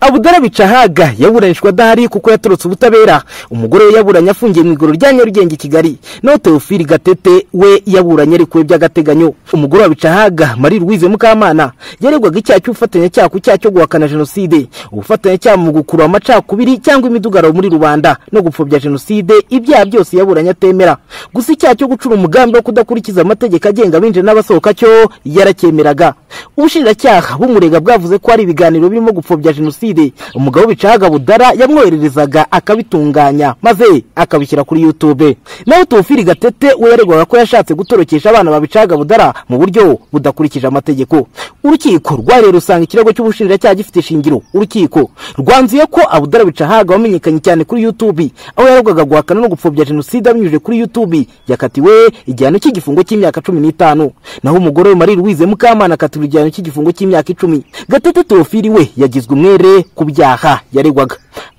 abudara bicahaga yaburanishwa adahari kuko yatorotse ubutabera umugore we yaburanye afungiye mu igorora rya nyarugenge i kigali naho teofili gatete we yaburanye arekuwe by'agateganyo umugore wa bicahaga marie louise mukamana yaregwaga icyaha cy'ubufatanyacyaha ku cyaha cyo guhakana jenoside ubufatanyacyaha mu gukurura amacakubiri cyangwa imidugararo muri rubanda no gupfobya jenoside ibyaha byose yaburanye atemera gusa icyaha cyo gucura umugambi wo kudakurikiza amategeko agenga abinjira n'abasohoka cyo yaracyemeraga ubushinjacyaha bumurega bwavuze ko hari ibiganiro birimo gupfobya jenoside umugabo bicahaga budara yamwohererezaga akabitunganya maze akabishyira kuri youtube naho teofili gatete we yaregwaga ko yashatse gutorokesha abana babicahaga budara mu buryo budakurikije amategeko urukiko rwareye rusanga ikirego cy'ubushinjacyaha gifite ishingiro urukiko rwanzuye ko abudara bicahaga wamenyekanye cyane kuri youtube aho yaregwaga guhakana no gupfobya jenoside abinyujije kuri youtube yakatiwe igihano cy'igifungo cy'imyaka cumi n'itanu naho umugore we marie louise mukamana akatirwa igihano cy'igifungo cy'imyaka icumi gatete teofili we yagizwe umwere ku byaha yaregwaga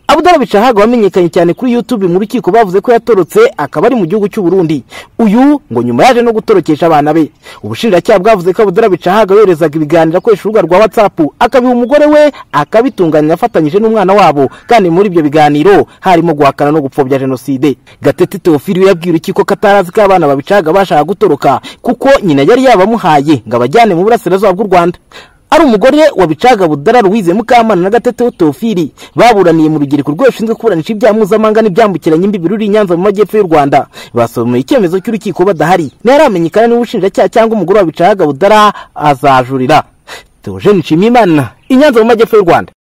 abudara bicahaga wamenyekanye cyane kuri youtube mu rukiko bavuze ko yatorotse akaba ari mu gihugu cy'u Burundi uyu ngo nyuma yaje no gutorokesha abana be ubushinjacyaha bwavuze ko abudara bicahaga yoherezaga ibiganiro akoresha urubuga rwa whatsapp akabiha umugore we akabitunganya afatanyije n'umwana wabo kandi muri ibyo biganiro harimo guhakana no gupfobya jenoside gatete teofili we yabwiye urukiko ko atarazi ko abana babicahaga bashaka gutoroka kuko nyina yari yabamuhaye ngo abajyane mu burasirazuba bw'u rwanda ari umugore wa bicaga budara louise mukamana na gateteho teofili baburaniye mu rugereko rw'abashinzwe kuburanisha ibyaha mpuzamahanga n'ibyambukiranya imbibi ruri i nyanza mu majyepfo y'u rwanda basomeye icyemezo cy'urukiko badahari ntiharamenyekana n'ubushinjacyaha cyangwa umugore wa bicaga budara azajurira teogene nshimiyimana i nyanza mu majyepfo y'u rwanda